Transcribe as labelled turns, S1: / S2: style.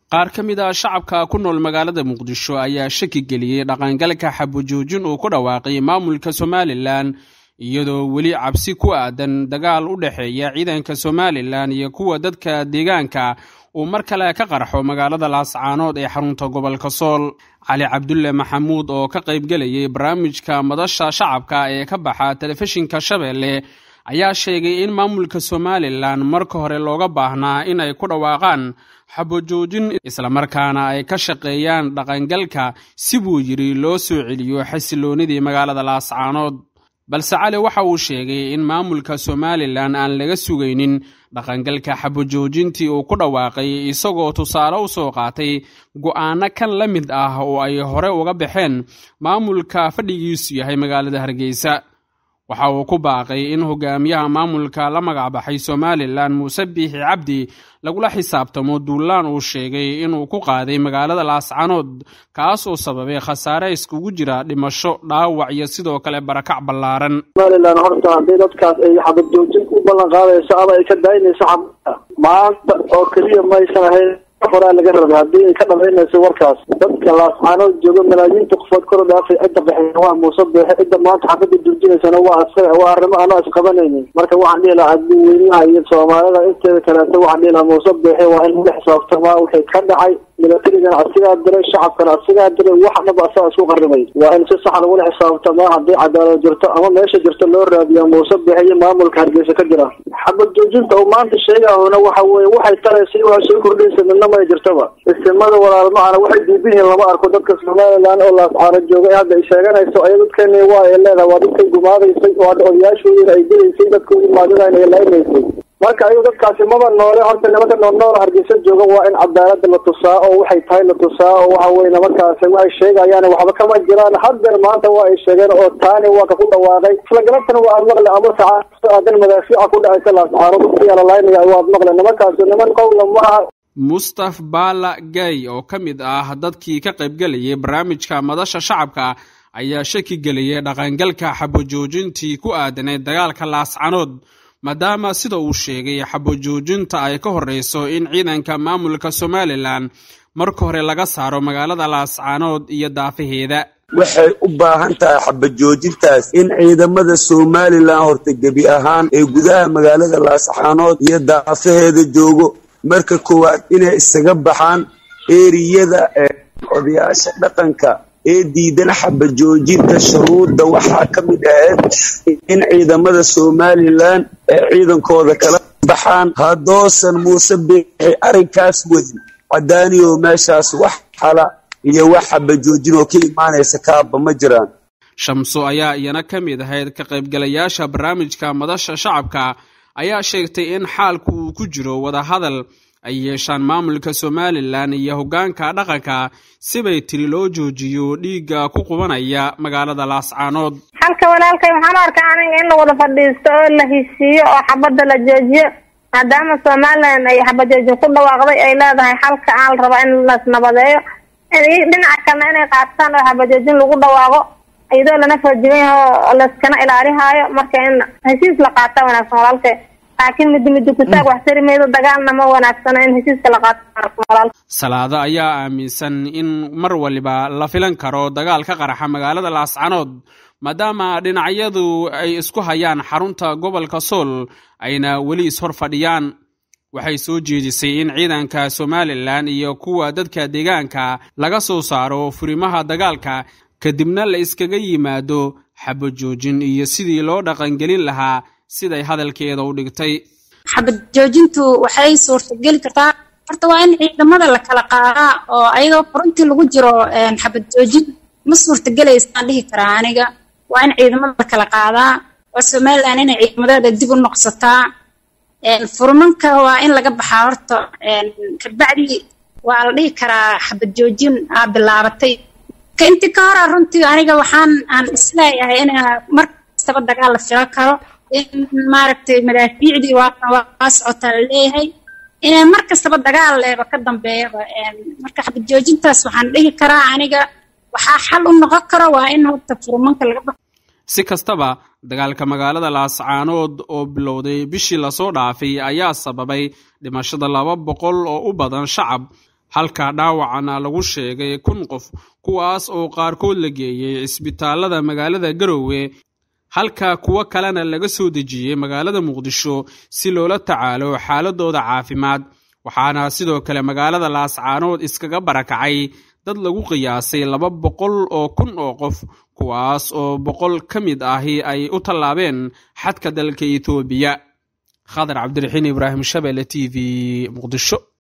S1: qaar ka mid a shacabka ku nool magaalada muqdisho ayaa shaki geliyey dhaqangalka xabujoojin uu ku dhawaaqay maamulka somalilan iyadoo weli cabsi ku aadan dagaal u dhexeeya ciidanka somalilan iyo kuwa dadka deegaanka uu mar kale ka qarxo magaalada laascaanood ee xarunta gobolka sool cali cabdulle maxamuud oo ka qaybgelayay barnaamijka madasha shacabka ee ka baxa telefishinka shabeelle ayaa sheegay in maamulka somalilan marka hore looga baahnaa in ay ku dhawaaqaan xabojoojin islamarkaana ay ka shaqeeyaan dhaqangalka si buu yidhi loo soo celiyo xasiloonidii magaalada laascaanood balse cali waxa uu sheegay in maamulka somalilan aan laga sugaynin dhaqangalka xabojoojintii uu ku dhawaaqay isagoo tusaale u soo qaatay go'aano kan la mid ah oo ay hore uga baxeen maamulka fadhigiisu yahay magaalada hargeysa waxa uu ku baaqay in hogaamiyaha maamulka la magacbaxay somalilan muuse biixi cabdi lagula xisaabtamo duulaan uu sheegay inuu ku qaaday magaalada laascanood kaas oo sababay khasaare iskugu jira dhimasho dhaawac iyo sidoo kale barakac ballaaran
S2: somalilan horta haddii dadkaas ay xabad joojin u ballan qaadayso ama ay ka daynayso xabada maanta oo keliya maysan ahayn horaa laga rabay haddii ay ka dhamaynayso warkaas dadka laascaanood jooga malaayiinta qofood kor u dhaafay cidda baxeen waa muuse beexe cidda maanta xabada joojinaysana waa asaga waa arrimo anoo isqabanaynin marka waxaan dhihi lahaa dadweynaha iyo soomaalida inteeda kaleeto waxaan dhihi lahaa muuse beexe waa in laga xisaabtamaa wixii ka dhacay milatarigana asigaa diray shacabkana asigaa diray wax dhaba asaga isku qarribay waa in si sax lagula xisaabtamaa haddii cadaalad jirto ama meesha jirto loo raadiya muuse beexe iyo maamulka hargeysa ka jira xabad joojinta uu maanta sheegahuna waxa weye waxay taraysa waxay soo kordhaysa midna may jirtaba istimada walaalmahana waxay diidan yihiin lama arko dadka somalilan oo laascaano jooga ee hadda ay sheeganayso aya dadkeeni waa ay leedahay waa dadkay gumaadaysay oo hadda odayaashoodina ay dilaysay dadka ugumaadadana ay laynaysay marka ayagu dadkaasi maba noole horta nimanka noolnool hargeysa jooga waa in cadaalada la tusaa oo waxay tahay la tusaa oo waxa weye nimankaasi waxay sheegayaan waxba kama jiraan haddeer maanta waa ay sheegeen oo taani waa ka ku dhawaaqay isla galabtana waa aad maqle ama saca aadan madaafiica ku dhacaysa laascaano dadkiyaa lalaynaya waa aad maqle nimankaasi niman qowla ma aha
S1: mustaf baala gay oo ka mid ah dadkii ka qaybgelayay barnaamijka madasha shacabka ayaa shaki geliyay dhaqangalka xabojoojintii ku aadanay dagaalka laascanood maadaama sida uu sheegay xabojoojinta ay ka horreyso in ciidanka maamulka somalilan marka hore laga saaro magaalada laascaanood iyo daafaheeda
S3: waxay u baahan tahay xabajoojintaas in ciidamada somalilan horta gebi ahaan ee gudaha magaalada laascaanood iyo daafaheeda joogo marka koowaad inay isaga baxaan eriyada ee odayaasha dhaqanka ee diidan xabajoojinta shuruudda waxaa ka mid ahayd in ciidamada somalilan ee ciidankooda kala baxaan haddoosan muuse biixi arrinkaas wadin cadaaniyo meeshaas wax xala iyo wax xabajoojin oo ka imaanaysa kaaba ma jiraan
S1: shamso ayaa iyana ka mid ahayd ka qaybgalayaasha barnaamijka madasha shacabka ayaa sheegtay in xaalku uu ku jiro wadahadal ay yeeshaan maamulka somalilan iyo hoggaanka dhaqanka sibay tiri loo joojiyo dhiigga ku qubanaya magaalada laascaanood
S4: halka walaalkay waxaan u arkaa aniga in la wada fadhiisto oo la heshiiyo oo xabadda la joojiyo maadaama somalilan ay xabajoojin ku dhawaaqday ay leedahay halka aan la rabaa in lasnabadeeyo dhinaca kalena inay qaataan oo xabajoojin lagu dhawaaqo iyadoo lana foojigan yaho oo layskana ilaalihaayo marka in heshiis la qaata wanaagsan walaalkay laakiin midi midi kutaag wax tari maydo dagaalna ma wanaagsano in heshiiska la qaato
S1: salaado ayaa aaminsan in mar waliba la filan karo dagaal ka qaraxa magaalada laascanood maadaama dhinacyadu ay isku hayaan xarunta gobolka sool ayna weli ishor fadhiyaan waxay soo jeedisay in ciidanka somalilan iyo kuwa dadka deegaanka laga soo saaro furimaha dagaalka kadibna la iskaga yimaado xabajoojin iyo sidii loo dhaqangelin lahaa siday hadalkeeda u dhigtay
S5: xabad joojintu waxay suurtageli kartaa horta waa in ciidamada la kala qaadaa oo ayadoo furuntii lagu jiro xabad joojin ma suurtagelaysaan dhihi karaa aniga waa in ciidamada la kala qaadaa oo somalilan inay ciidamadeeda dib u noqsataa furmanka waa in laga baxaa horta kabacdi waa la dhihi karaa xabad joojin aa bilaabatay intii ka hora runtii aniga waxaan aan isleeyahay in mar kastaba dagaal la filo karo in maaragtay madaafiicdii waa socotaa la leeyahay inay mar kastaba dagaal leeba ka dambeeyaba marka xabad joojintaas waxaan dhihi karaa aniga waxaa xal u noqon karo waa in horta furmanka laga baxo
S1: si kastaba dagaalka magaalada laascaanood oo bilowday bishii lasoo dhaafay ayaa sababay dhimashada laba boqol oo u badan shacab halka dhaawacana lagu sheegay kun qof kuwaas oo qaarkood la geeyey cisbitaalada magaalada garowe halka kuwo kalena laga soo dejiyey magaalada muqdisho si loola tacaalo xaaladooda caafimaad waxaana sidoo kale magaalada laascaanood iskaga barakacay dad lagu qiyaasay laba boqol oo kun oo qof kuwaas oo boqol ka mid ahi ay u tallaabeen xadka dalka etoobiya khadar cabdiraxiin ibraahim shabele t v muqdisho